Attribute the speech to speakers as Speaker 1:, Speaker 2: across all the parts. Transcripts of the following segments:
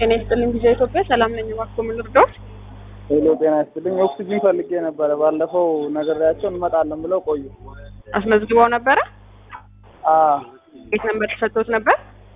Speaker 1: ጤና ይስጥልኝ ጊዜ ኢትዮጵያ ሰላም ነኝ። እባክዎ ምን ልርዳዎት?
Speaker 2: ሄሎ ጤና ይስጥልኝ። ኦክሲጂን ፈልጌ ነበረ። ባለፈው ነግሬያቸው እንመጣለን ብለው ቆዩ።
Speaker 1: አስመዝግበው ነበረ?
Speaker 2: አ
Speaker 1: የት ነበር ተሰጥቶት ነበር?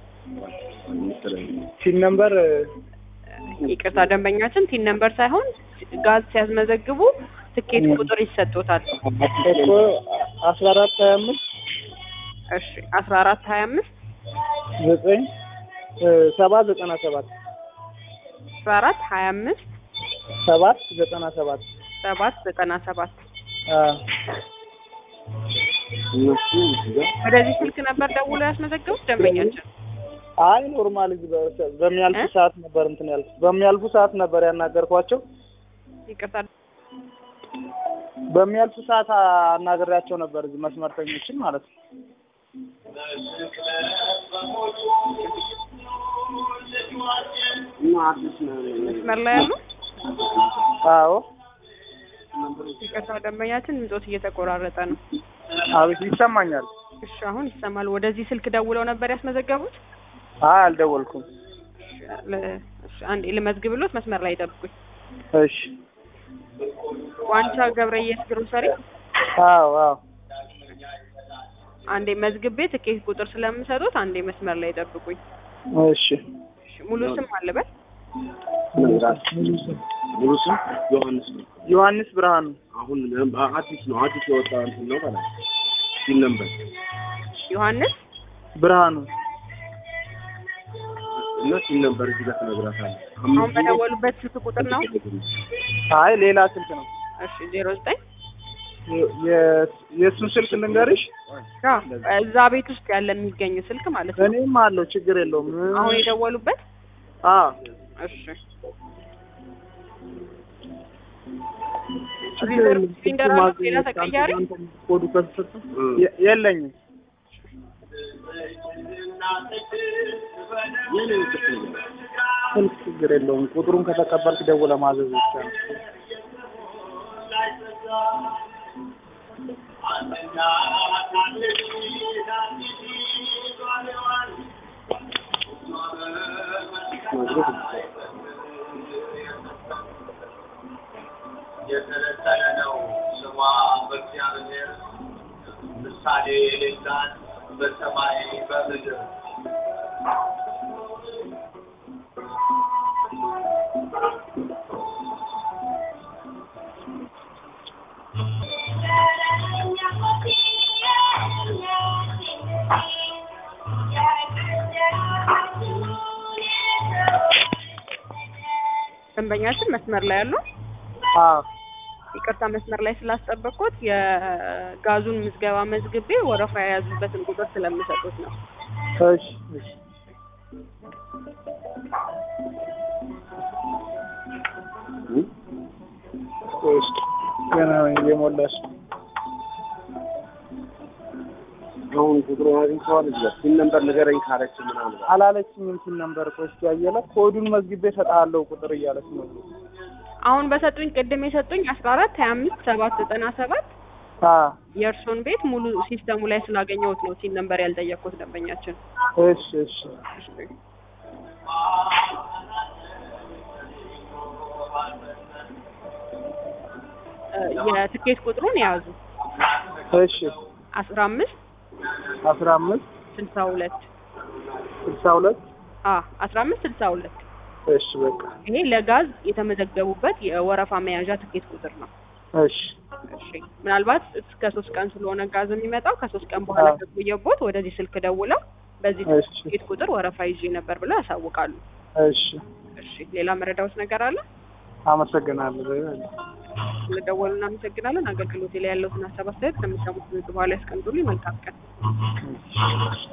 Speaker 2: ሲን ነምበር
Speaker 1: ይቅርታ ደንበኛችን ቲን ነምበር ሳይሆን ጋዝ ሲያስመዘግቡ ትኬት ቁጥር ይሰጦታል።
Speaker 2: እኮ አስራ አራት ሀያ አምስት
Speaker 1: እሺ አስራ አራት ሀያ አምስት
Speaker 2: ዘጠኝ ሰባ ዘጠና ሰባት
Speaker 1: አስራ አራት ሀያ አምስት
Speaker 2: ሰባት ዘጠና ሰባት
Speaker 1: ሰባት ዘጠና ሰባት
Speaker 2: አ
Speaker 1: ወደዚህ ስልክ ነበር ደውሎ ያስመዘገቡት ደንበኛችን?
Speaker 2: አይ ኖርማል እዚህ በ- በሚያልፉ
Speaker 1: እ?
Speaker 2: ሰዓት ነበር እንትን ያልኩት። በሚያልፉ ሰዓት ነበር ያናገርኳቸው።
Speaker 1: ይቅርታ
Speaker 2: በሚያልፉ ሰዓት አናግሬያቸው ነበር እዚህ መስመርተኞችን ማለት ነው።
Speaker 1: መስመር ላይ ያሉ
Speaker 2: አዎ
Speaker 1: ይቅርታ ደንበኛችን ድምጾት እየተቆራረጠ ነው።
Speaker 2: አቤት ይሰማኛል።
Speaker 1: እሺ አሁን ይሰማል። ወደዚህ ስልክ ደውለው ነበር ያስመዘገቡት?
Speaker 2: አይ አልደወልኩም።
Speaker 1: እሺ ለ- እሺ፣ አንዴ ልመዝግብሎት መስመር ላይ ይጠብቁኝ።
Speaker 2: እሺ
Speaker 1: ዋንቻ ገብረየስ ግሮሰሪ
Speaker 2: አዎ አዎ
Speaker 1: አንዴ መዝግቤ ትኬት ቁጥር ስለምሰጡት አንዴ መስመር ላይ ይጠብቁኝ።
Speaker 2: እሺ
Speaker 1: እሺ፣ ሙሉ ስም አለበት?
Speaker 3: ሙሉ ስም ዮሐንስ ነው።
Speaker 2: ዮሐንስ ብርሃኑ
Speaker 3: አሁን አዲስ ነው አዲስ የወጣ እንትን ነው ማለት ነው። ሲል ነበር
Speaker 1: ዮሐንስ
Speaker 2: ብርሃኑ
Speaker 3: እና ሲል ነበር እዚህ ጋር ትነግራታለህ።
Speaker 1: አሁን በደወሉበት ስልክ ቁጥር ነው?
Speaker 2: አይ ሌላ ስልክ ነው።
Speaker 1: እሺ፣ ዜሮ ዘጠኝ
Speaker 2: የ- የ- የእሱን ስልክ ልንገርሽ።
Speaker 1: እዛ ቤት ውስጥ ያለ የሚገኝ ስልክ ማለት ነው።
Speaker 2: እኔም አለው ችግር የለውም።
Speaker 1: አሁን የደወሉበት
Speaker 2: አ
Speaker 1: እሺ
Speaker 2: ችግር
Speaker 1: ሪዘርቭ
Speaker 2: የለውም።
Speaker 1: ሲሊንደር
Speaker 2: ስልኩ
Speaker 1: አለው?
Speaker 2: ማግኘት
Speaker 1: ሌላ ተቀያሪ?
Speaker 2: አንተ ኮዱ ከተሰጠ የ- የለኝም። ስልክ ችግር የለውም። ቁጥሩን ከተቀበልክ ደውለህ ማዘዝ ብቻ ነው።
Speaker 4: የተለጠለ ነው ስሟ በእግዚአብሔር ምሳሌ የሌላት በሰማይ በምድር
Speaker 1: ደንበኛችን መስመር ላይ ያሉ
Speaker 2: አ
Speaker 1: ይቅርታ መስመር ላይ ስላስጠበቅኩት የጋዙን ምዝገባ መዝግቤ ወረፋ የያዙበትን ቁጥር ስለምሰጡት ነው።
Speaker 2: እሺ እሺ እሺ ገና እየሞላሽ ነው።
Speaker 3: አሁን ቁጥሩ አግኝተዋል። እዚህ ጋር ሲል ነበር ንገረኝ ካለች ምናምን
Speaker 2: አላለችኝም ሲል ነበር። ቆይ እስኪ አየለ ኮዱን መዝግቤ እሰጥሃለሁ ቁጥር እያለች ነው።
Speaker 1: አሁን በሰጡኝ ቅድም የሰጡኝ አስራ አራት ሀያ አምስት ሰባት ዘጠና ሰባት
Speaker 2: አ
Speaker 1: የእርሶን ቤት ሙሉ ሲስተሙ ላይ ስላገኘሁት ነው ሲል ነበር ያልጠየቅኩት ደንበኛችን።
Speaker 2: እሺ እሺ
Speaker 1: እ የትኬት ቁጥሩን የያዙ
Speaker 2: እሺ
Speaker 1: አስራ አምስት
Speaker 2: አስራ አምስት
Speaker 1: ስልሳ ሁለት
Speaker 2: ስልሳ ሁለት
Speaker 1: አ አስራ አምስት ስልሳ ሁለት
Speaker 2: እሺ በቃ
Speaker 1: ይሄ ለጋዝ የተመዘገቡበት የወረፋ መያዣ ትኬት ቁጥር ነው።
Speaker 2: እሺ
Speaker 1: እሺ ምናልባት እስከ ሶስት ቀን ስለሆነ ጋዝ የሚመጣው ከሶስት ቀን በኋላ
Speaker 2: አዎ።
Speaker 1: ከቆየቦት ወደዚህ ስልክ ደውለው በዚህ
Speaker 2: እሺ
Speaker 1: ትኬት ቁጥር ወረፋ ይዤ ነበር ብለው ያሳውቃሉ።
Speaker 2: እሺ
Speaker 1: እሺ ሌላ መረዳዎት ነገር አለ?
Speaker 2: አመሰግናለሁ።
Speaker 1: ስለደወሉ እናመሰግናለን። አገልግሎቴ ላይ ያለውትን ሀሳብ አስተያየት ከሚሰሙት በኋላ ያስቀምጡልኝ። መልካም ቀን።